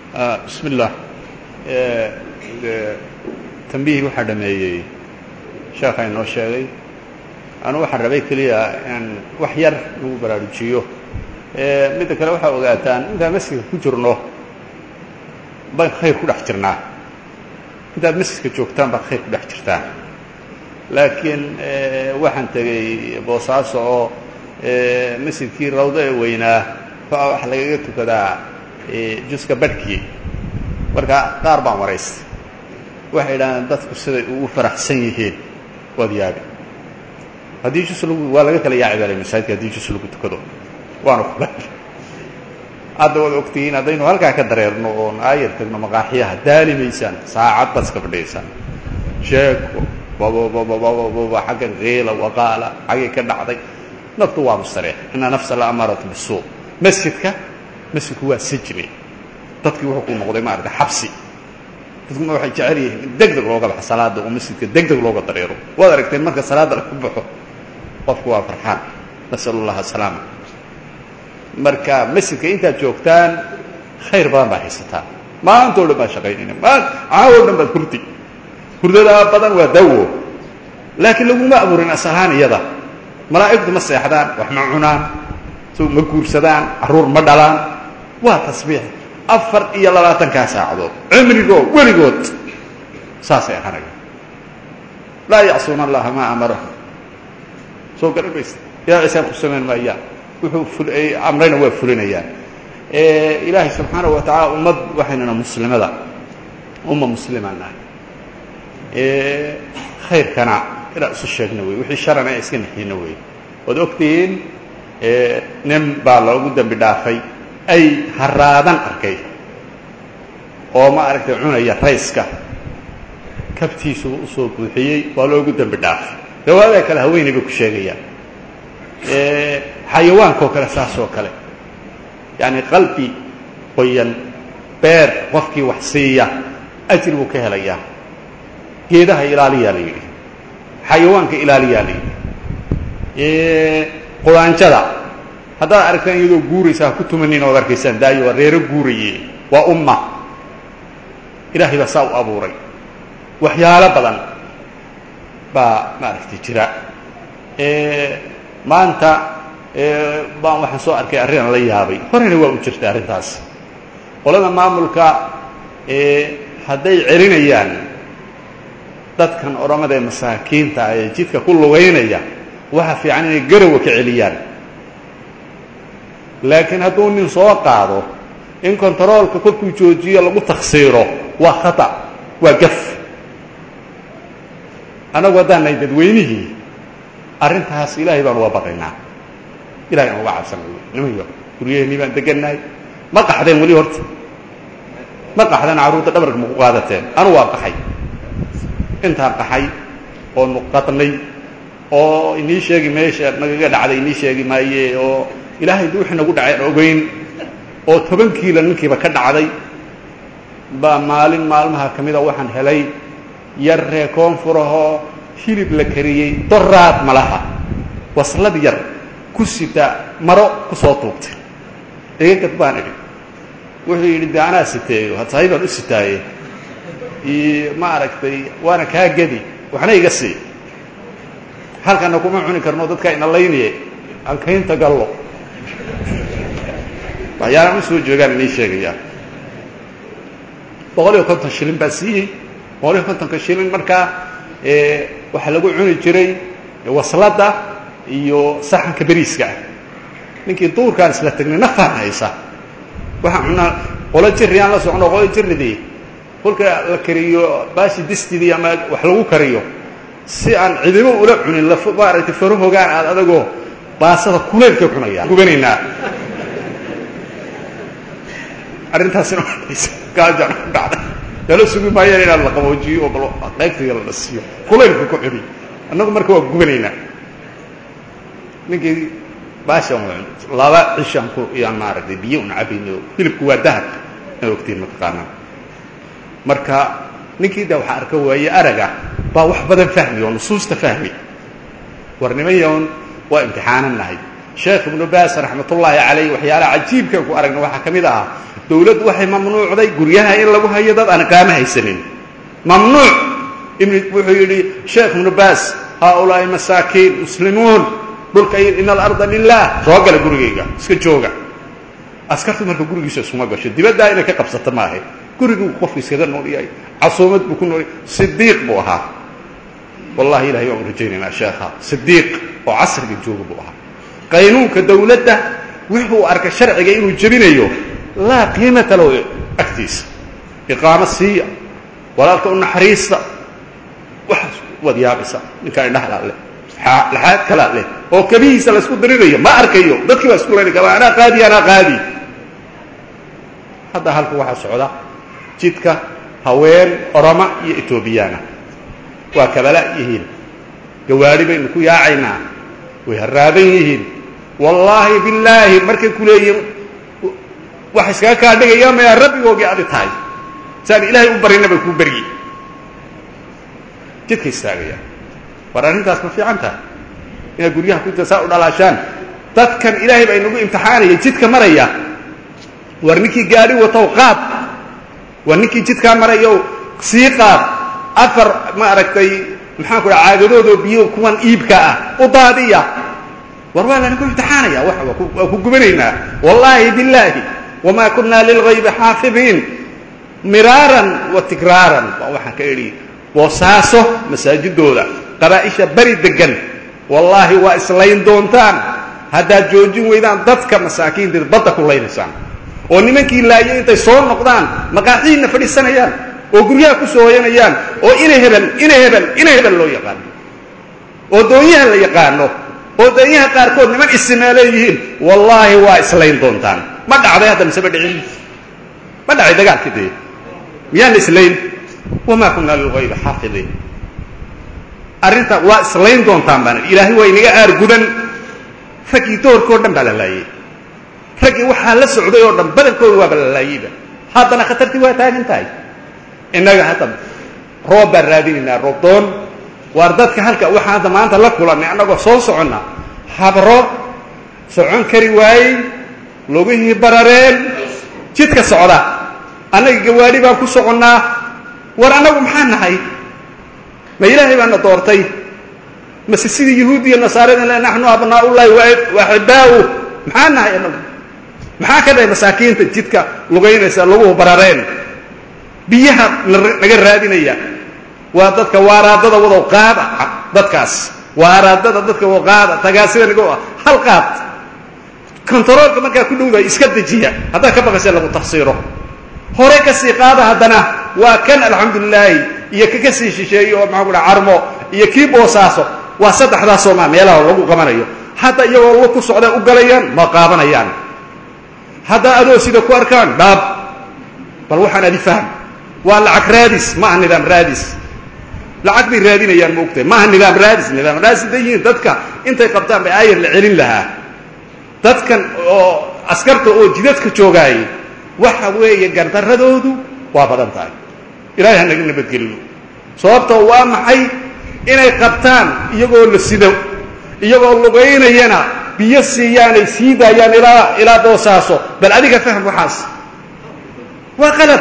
bismi اllah tambihii waxaa dhameeyey sheekha inoo sheegay anu waxaan rabay keliya in wax yar lagu baraarujiyo midda kale waxaa ogaataan intaan masjidka ku jirno baan khayr ku dhex jirnaa intaad masjidka joogtaan baad khayr ku dhex jirtaan laakiin waxaan tegey boosaaso oo masjidkii rawdo ee weynaa baa waxa lagaga tukadaa juska badhkii marka qaar baan waraystay waxay idhahdeen dadku siday ugu faraxsan yihiin waad yaabi haddii jus lagu waa laga kala yaaci balay masaajidka haddii jus lagu tukado waana kula hadda waad ogtihiin haddaynu halkaa ka dareerno oon aayar tagno maqaaxiyaha daali maysaan saacad baad iska fadhiyaysaan sheeko babababababa xaggan kiila waqaala xaggay ka dhacday naftu waa mustareex ina nafsa la amaaratu bisuu masjidka masjidku waa sijni dadkii wuxuu ku noqday maarata xabsi dadkuna waxay jecel yihiin in deg deg looga baxo salaada oo masjidka deg deg looga dareero waad aragteen marka salaadda la ku baxo qofku waa farxaan nasalu llaha asalaama marka masjidka intaad joogtaan khayr badan baa haysataa maanta o dhan baad shaqaynayna maan caawo dhan baad hurdi hurdadaa badan waa dawo laakiin laguma abuurin asahaan iyada malaa'igtu ma seexdaan wax ma cunaan ma guursadaan carruur ma dhalaan waa tasbiix afar iyo labaatankaa saacadood cimrigood weligood saasay ahanaya laa yacsuuna allaha maa amarahum soo garan maysa ilaa isaan ku samayn maayaan wuxuu amrayna waa fulinayaan ilaahay subxaanahu wa tacaala ummad waxaynana muslimada umma muslimaan nahay khayrkana inaan isu sheegna wey wixii sharana ee iska naxiyna wey waad ogtihiin nin baa loogu dembi dhaafay ay haraadan arkay oo ma aragtay cunaya rayska kabtiisu usoo buuxiyey waa loogu dembi dhaafay riwaayada kale haweeney bay ku sheegayaan xayawaankoo kale saasoo kale yacani qalbi qoyan beer qofkii wax siiya ajri buu ka helayaa geedaha ilaaliyaa la yidhi xayawaanka ilaaliyaa la yidhi qudaanjada haddaad aragtaan iyadoo guuraysa ha ku tumanin oad arkaysaan daayo waa reero guuraye waa umma ilaahay baa saa u abuuray waxyaalo badan baa maaragtay jira maanta baan waxaan soo arkay arrin la yaabay horena waa u jirta arrintaas qolada maamulka hadday celinayaan dadkan odhamada ee masaakiinta ee jidka ku lugaynaya waxa fiican inay garawa ka celiyaan laakiin hadduu nin soo qaado in kontaroolka kolkuu joojiyo lagu taksiiro waa khata waa gaf annagu haddaan nahay dadweynihii arrintaas ilaahay baan uga baqaynaa ilahay aan uga cabsanay nimanyo guryaheennii baan degannahay ma qaxdeen weli horta ma qaxdeen carruurta dhabarka ma ku qaadateen anu waa qaxay intaan qaxay oo nuqadnay oo inii sheegi meesha nagaga dhacday inii sheegi maaye oo ilaahay di wixii nagu dhacay aan ogeyn oo toban kiila ninkiiba ka dhacday baa maalin maalmaha ka mida waxaan helay yar ree koonfurahoo hilib la kariyey doraad malaha waslad yar ku sita maro ku soo tuugtay egagad baan idhi wuxuu yidhi de anaa siteeyo sahay baan u sitaaye ma aragtay waana kaa gedi waxna iga sii halkana kuma cuni karno dadkaa inalayniye aan kaynta gallo waxyaalaan u soo joogaan inay sheegayaan boqol iyo konton shilin baa siiyey boqol iyo kontonka shilin markaa waxaa lagu cuni jiray wasladda iyo saxanka beriiska ah ninkii duurkaan isla tegnay naftaan haysa waxaan cunaa qolo jirri aan la socno qolo jirridii kolka la kariyo baashi distidii ama wax lagu kariyo si aan cidibo ula cunin la maaragtay farahogaan aad adagoo baasada kuleylka cunaya gubanaynaa arrintaasina gaajaan ku dhacday lala sugi maayaan inaad la qaboojiyo oo bal qaybtayda la dhasiyo kulaylka ku cuni annagu marka waa gubanaynaa ninkii baashan laba cishaan ku iyaan maaragtay biyo un cabayno hilibku waa dahab inaad ogtiin mataqaanaa marka ninkii da waxaa arka waaye araga baa wax badan fahmi oo nusuusta fahmi war nimayon waa imtixaanan nahay sheekh ibnu baas raxmatullaahi calayh waxyaalaha cajiibka ku aragna waxaa ka mid ahaa dawladdu waxay mamnuucday guryaha in lagu hayo dad aan iqaamo haysanin mamnuuc wuxuu yidhi sheekh ibnu baas haaulaa'i masaakiin muslimuun dhulka in alarda lilah soo gala gurigayga iska jooga askartu marka gurigiisa isuma gasho dibaddaa inay ka qabsato maaha guriguu qofku iskaga nool yahay casuumad buu ku nool yahay sidiiq buu ahaa wallahi ilahay waan rajaynaynaa sheekha sidiiq oo casriga jooga buu ahaa qaynuunka dawladda wuxuu arkay sharciga inuu jebinayo laa qiimata lahu agtiisa iqaamo siiya walaalka u naxariista waxaas waad yaabaysa ninkaa indhahala leh laxaad kalaa leh oo kabihiisa laysku dirinayo ma arkayo dadkii baa isku layna gaba anaa qaadi anaa qaadi hadda halka waxaa socda jidka haween oroma iyo etoobiyaana waa kabala yihiin gawaadhi baynu ku yaacaynaa way haraadan yihiin wallaahi billaahi markay ku leeyihin waxa iskaga kaa dhigaya maya rabbigoogii adi tahay saan ilaahay u barina bay kuu beryi jidka istaagaya war arrintaas ma fiican tahay inaad guryaha ku saa u dhalaashaan dadkan ilaahay baa inagu imtixaanaya jidka maraya war ninkii gaadhi watow qaad war ninkii jidkaa marayow sii qaad afar ma aragtay maxaan ku dhaha caagadoodoo biyo kuwan iibka ah u daadiya war waa lanagu imtixaanaya wa waa ku gubanaynaa wallaahi billaahi wamaa kunaa lilgaybi xaafidiin miraaran wa tikraaran waa waxaan ka idhi boosaaso masaajidooda qabaa'isha beri degan wallaahi waa islayn doontaan haddaad joojin weydaan dadka masaakiinta badda ku laynaysaan oo nimankii laayay intay soo noqdaan maqaaxiidna fadhiisanayaan oo guryaha ku soo hoyanayaan oo ina hebel ina hebel ina hebel loo yaqaano oo doonyaha la yaqaano oo doonyaha qaarkood niman isimaa leeyihiin wallaahi waa islayn doontaan ma dhacday hadda mise ma dhicin ma dhacay dagaalkii dee miyaan la islayn wamaa kunaa lilgaybi xaafidiin arrinta waa islayn doontaan baan ilaahay waa inaga aargudan raggii doorkao dhan baa la laayey raggii waxaa la socday oo dhan badankooda waaba la laayeyba haddana khatartii waa taagan tahay innaga hadda roob baan raadinaynaa roob doon waar dadka halka waxaan hadda maanta la kulannay annagoo soo soconna habro socon kari waayey lugihii barareen jidka socda annaga gawaadhi baan ku soconnaa war annagu maxaa nahay ma ilaahay baana doortay mase sidii yahuud iyo nasaarada le naxnu abnaaullahi wa axibaau maxaa nahay annagu maxaa ka dhahay masaakiinta jidka lugaynaysa laguhu barareen biyaha naga raadinaya waa dadka waaraadada wadow qaada dadkaas waaraadada dadka wado qaada tagaasida nigo ah hal qaad kontaroolka markaa ku dhowdahay iska dejiya haddaad ka baqaysa lagu tafsiiro hore kasii qaada haddana waa kan alxamdulilaahi iyo ka kasii shisheeye oo maxaa ku dhaha carmo iyo kii boosaaso waa saddexdaasoo maa meelaha lagu qabanayo hadda iyagoo lu ku socday u galayaan ma qaabanayaan hadda adoo sida ku arkaan dhaab bal waxaan adi fahm waa lacag raadis ma aha nidaam raadis lacag bay raadinayaan ma ogtahay maaha nidaam raadis nidaam raadis haday yihiin dadka intay qabtaan bay aayar la celin lahaa dadkan oo askarta oo jidadka joogaayay waxa weeye gardaradoodu waa badan tahay ilahay hanaga nabadgeliyo sababtoo waa maxay inay qabtaan iyagoo la sido iyagoo lugaynayana biyo siiyaanay sii daayaan ilaa ilaa boosaaso bal adiga fahm waxaas waa qalad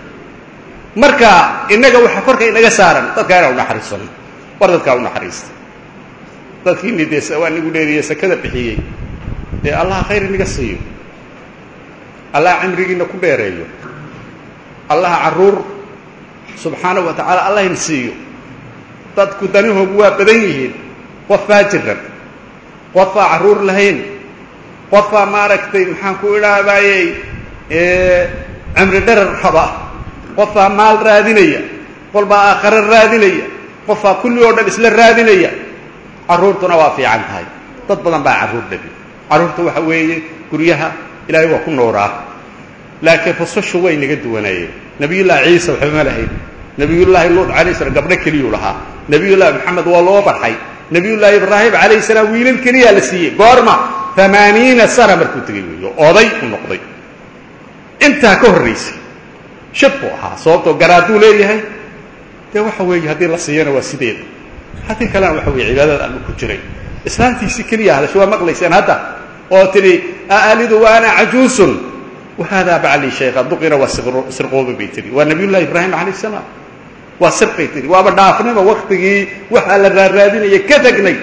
marka innaga waxa korka inaga saaran dadkaa inaan unaxariisano war dadkaa unaxariista dadkiini dee waa nigu dheeriye sakada bixiyey dee allah khayr inaga siiyo allah cimrigiina ku dheereeyo allah carruur subxaanahu wa tacaala allah in siiyo dadku danihoogu waa badan yihiin qof baa jiran qof baa carruur lahayn qof baa maaragtay maxaan ku idhaahdaayey cimri dharar raba qof baa maal raadinaya qol baa aakhare raadinaya qof baa kulli oo dhan isla raadinaya carruurtuna waa fiican tahay dad badan baa carruur dhabi carruurta waxa weeye guryaha ilaahay waa ku nooraa laakiin rusushu way naga duwanaayeen nabiyullaahi ciisa waxba ma lahayn nabiyullaahi luud calayh salam gabdho keliyuu lahaa nabiyullaahi maxamed waa loo barxay nabiyullaahi ibraahim calayhi salaam wiilal keliyaa la siiyey goorma amaaniina sana markuu tegey weeyo oday u noqday intaa ka horraysay shab buu ahaa sababtoo garaaduu leeyahay dee waxa weeye haddii la siiyana waa sideeda haddii kalena waxa weye cibaadada allu ku jiray islaantiisii keliya hadasho waa maqlayseen hadda oo tidhi aalidu wa ana cajuusun wahaadaa baclii shaykha duqira waa sirqooba bay tihi waa nabiyullahi ibraahim calayh salaam waa sir bay tihi waaba dhaafnaba waktigii waxaa la raaraadinaya ka tegnay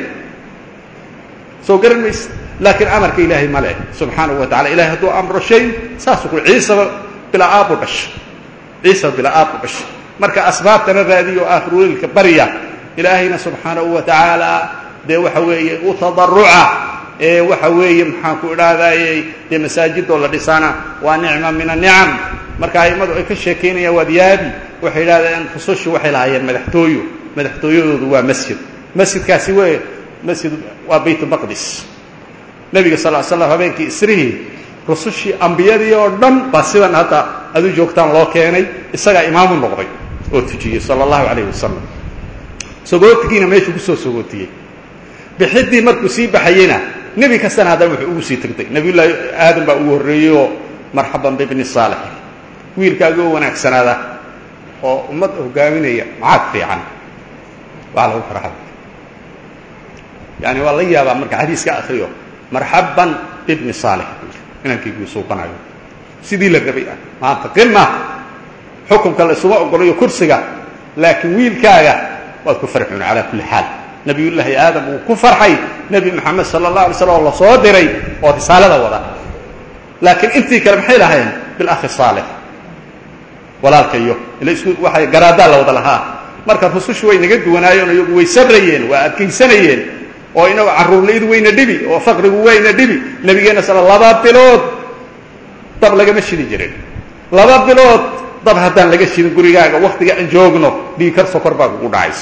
soo garan mayse laakiin amarka ilaahay ma leh subxaanahu wa tacala ilahay hadduu amro shay saasuu ku ciisaba bilaa aabu dhasha ciisaba bilaa aabu dhasha marka asbaabtana raadiyo aakhirweelka barya ilaahayna subxaanahu wa tacaala dee waxa weeye u tadaruca ee waxa weeye maxaan ku idhahdayey dee masaajidoo la dhisaana waa nicma min anicam marka a'immadu ay ka sheekaynayaan waad yaabi waxay idhahdeen rusushii waxay lahaayeen madaxtooyo madaxtooyadoodu waa masjid masjidkaasi we masjid waa bayt maqdis nebiga sal l slam habeenkii isrihii rusushii ambiyadii oo dhan baa sidan hadda adu joogtaan loo keenay isagaa imaamu noqday oo tujiyey sala allahu calayh wasalam sogootigiina meeshuu kusoo sogootiyey bixiddii markuu sii baxayeyna nebi kastana haddana wuxuu ugu sii tegtay nebiyullaahi aadam baa ugu horreeyey oo marxaban bibni saalix wiilkaagii oo wanaagsanaada oo ummad hogaaminaya macaad fiican waa lagu farxada yani waa la yaabaa marka xadiiska akriyo marxaban bibni saalix inankaygu suuqanayo sidii la rabay ah maanta qima xukunka la isuma ogolayo kursiga laakiin wiilkaaga waad ku farxuun calaa kulli xaal nabiyullaahi aadam uu ku farxay nebi moxamed sala allah alay slam oo la soo diray oo risaalada wada laakiin intii kale maxay lahayn bilakhi saalix walaalkayo ila isku waxay garaaddaa la wada lahaa marka rusushu way naga duwanaayeen iyagu way sabrayeen waa adkaysanayeen oo inagu carruurlaydu wayna dhibi oo faqrigu wayna dhibi nabigeenna sala laba bilood dab lagama shidi jirin laba bilood dab haddaan laga shidin gurigaaga waktiga aan joogno dhiigkar sokor baa kugu dhacaysa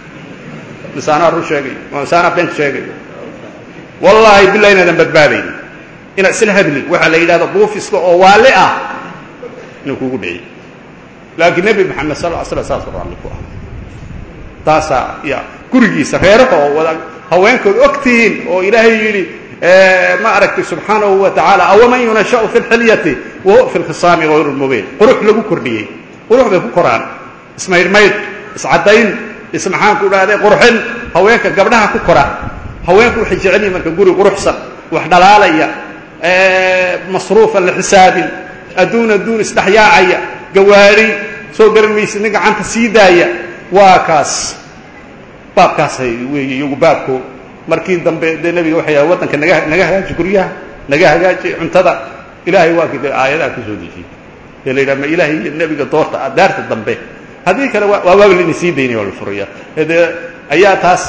misaanaa run sheegay misaanaa been sheegay wallaahi billah inaadan badbaadayn inaad isla hadli waxaa la yidhahda buufiska oo waali ah inuu kugu dhiciy laakiin nebi maxamed sal l slam saasuu raalli ku ah taasaa ya gurigiisa reeraha oo wada haweenkood og tihiin oo ilaahay yidhi ma aragtay subxaanahu wa tacaala awaman yunashau fi lxilyati wahuwa fi lkhisaami hayru lmubiin qurux lagu kordhiyey qurux bay ku koraan ismaydhmaydh iscaddayn is maxaan ku dhahday qurxin haweenka gabdhaha ku kora haweenku waxay jecel yihin marka guri quruxsan wax dhalaalaya masruufan la xisaabin adduun adduun isdhexyaacaya gawaari soo garan maysid nin gacanta sii daaya waa kaas baabkaasay weeye iyagu baabko markii dambe dee nebiga waxay yahay waddanka naga naga hagaaji guryaha naga hagaaji cuntada ilaahay waa kii dee aayadaha ku soo dejiyey dee la yidhaha ma ilaahay iyo nebiga doorta daarta dambe haddii kale waa waaba laydin sii daynaya waa la furaya dee ayaa taas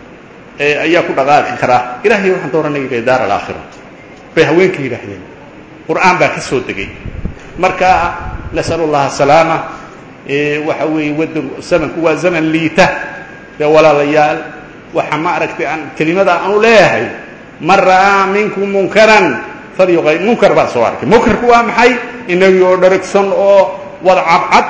ayaa ku dhaqaaqi karaa ilahay waxaan dooranaya daar alaakhira bay haweenka yidhaahdeen qur'aan baa ka soo degay marka nasal اllaha salaama waxa weeye wadan zamanku waa zaman liita dee walaalayaal waxa ma aragtay aan kelimada aanu leeyahay man ra'aa minkum munkaran falyuqay munkar baan soo arkay munkarku waa maxay inagii oo dharagsan oo wada cadcad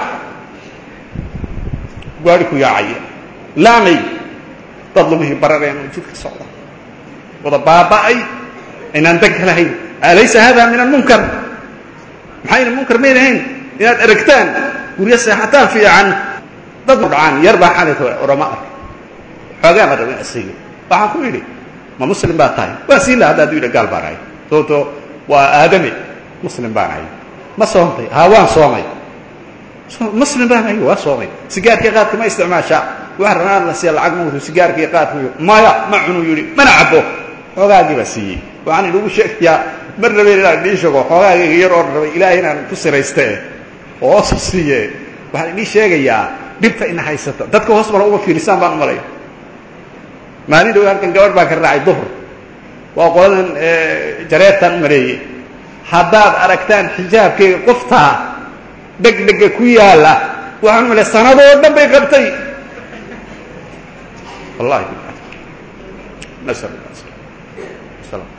gaari ku yaacaya laamay dad lumihii barareen oo jidka socda wada baaba'ay inaan danka lahayn alaysa hada min almunkar maxayna munkar may lahayn inaad aragtaan guryo seexataan fiican dad dhacaan yar baa xalayta orama ark xoogaa baan rabin asiga waxaan ku idhi ma muslim baa tahay waa sii laha haddaad yidha gaal baan ahay sababto waa aadame muslim baan ahay ma soontay haa waan soomay muslim baan ahay waa soomay sigaarkii qaadka ma isticmaashaa wax ranaan la siiya lacag mawtu sigaarkii qaadku maya ma cunuu yidhi mana cabo xoogaagii baa siiyey waxaan inugu sheegayaa mar rabeen inaan idii sheego xoogaagayga yar oo rabay ilaahay inaan ku sirayste oo hoos u siiye waxaan idii sheegayaa dhibta ina haysata dadka hoos mala uga fiirisaan baan u malay maalin dhow halkan gabadh baan ka raacay duhr waa qoladan jareertaan u maleeyey haddaad aragtaan xijaabkayga qoftaa dhegdhega ku yaala waxaan u malay sanadoo dhan bay qabtay wallahi nasal